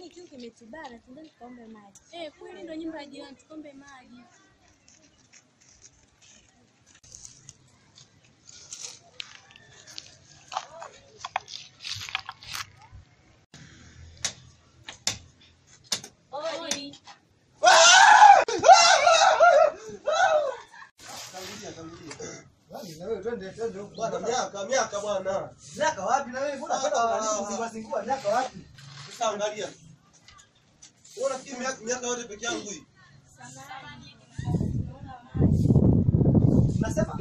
kiu kimetubana, tuende tukaombe maji. Eh, kweli ndo nyumba ya jirani, tukaombe maji. Oi. Bwana miaka miaka bwana. Miaka wapi na wewe? Mbona Ah, kwenda ah, unanizingua zingua miaka wapi? Sasa angalia. Wewe unafikiri miaka miaka yote peke yangu hii? Unasema?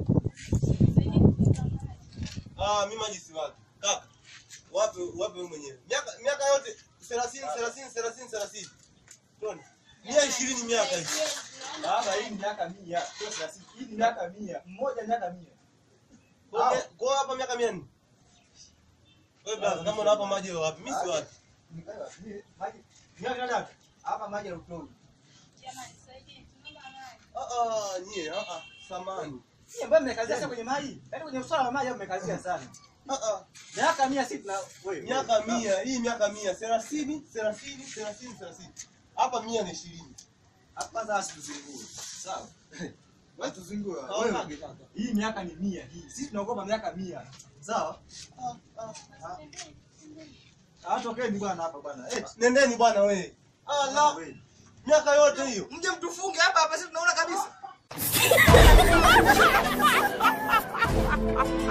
Ah, mimi maji si wapi. Kaka. Wapi wapi wewe mwenyewe? Miaka miaka yote 30 30 30 30. Toni. Mia ishirini miaka hii. Baba, hii ni miaka mia. Sio thelathini. Hii ni miaka mia. Mmoja miaka mia. Kwa hiyo- kwa hiyo hapa miaka mia nne. Wewe brother, kama unawapa maji wewe wapi? Mimi si wapi. Nikae wapi? Ni- Maji. Miaka nani hapa? Hapa maji ya utoni. Ah ah, nyie ah ah, samani. Hii ambayo mmekazia sana kwenye maji. Yaani kwenye swala la maji hapo mmekazia sana. Ah ah. Miaka mia si tuna wewe. Miaka mia, hii miaka mia, thelathini, thelathini, thelathini, thelathini. Hapa mia na ishirini. Hapa kwanza asituzingue. Sawa? Wewe tuzingue. Haonage kaka. Hii miaka ni mia hii. Sisi tunaogopa miaka mia. Sawa? Ah, ah, ah. Hawatokeni bwana hapa bwana. Eh. Nendeni bwana we. Allah, wewe. miaka yote hiyo. Mje mtufunge hapa hapa sisi tunaona kabisa.